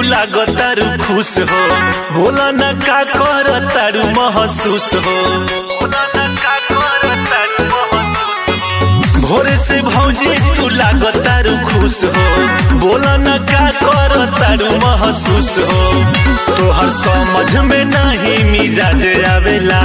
लागो तारू खुश हो बोला न का कर तारू महसूस हो बोला न का कर तारू महसूस हो। भोरे से भौजी तू लागो तारू खुश हो बोला न का कर तारू महसूस हो तोहर समझ में नहीं मिजाज आवेला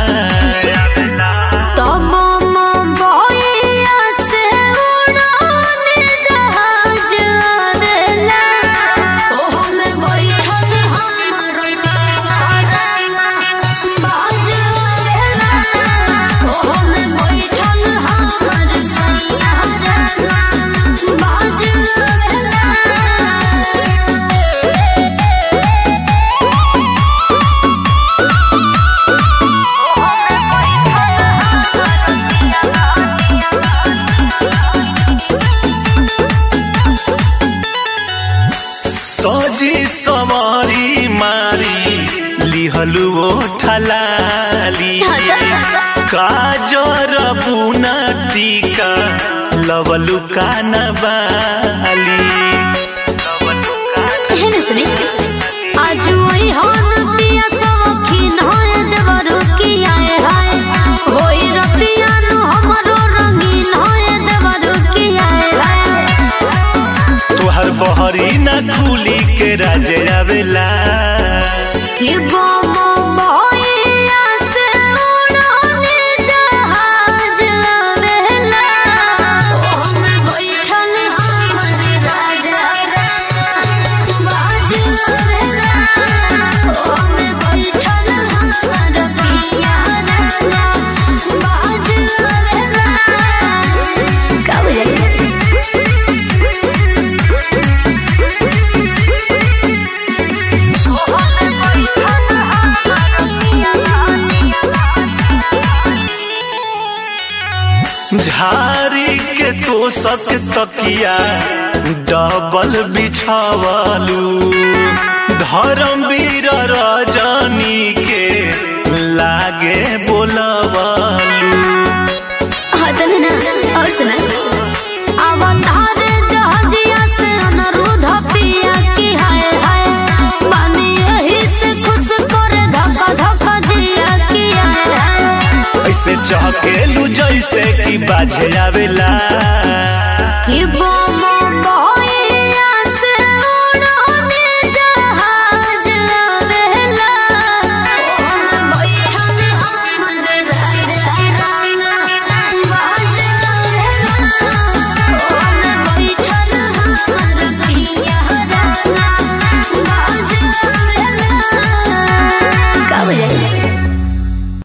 तब बइया से उड़ाने जहाज आवेला ओहो में बैठल हमर रंगा बाज आवेला ओहो में बैठल हमर सैया रंगा बाज आवेला सजी समारी मारी लिहलु ओ ठलाली काजर बुना टीका लवलु कानबाली एहन सुनी आज वही होन पिया सौखीन होय देवरु की आए हाय होई रतिया नु हमरो रंगीन होय देवरु की आए हाय तोहर बहरी ना खुली के राजे आवेला कि बम बइया से उड़ाने जहाज आवेला ओह में बैठल हमर राजा बाज आवेला ओह में बैठल हमर पिया राजा बाज आवेला का बुझाई झारी के तो सक तकिया डबल बिछावलू धर्मवीर रजनी के लागे बोलवलू हाँ तो ना और सुना अवतार जहाजिया से अनुरोध पिया की हाय हाय पानी यही से खुश करे धक्का धक्का जिया की हाय हाय ऐसे चहकेलू जैसे कि बाजे आवेला कि बो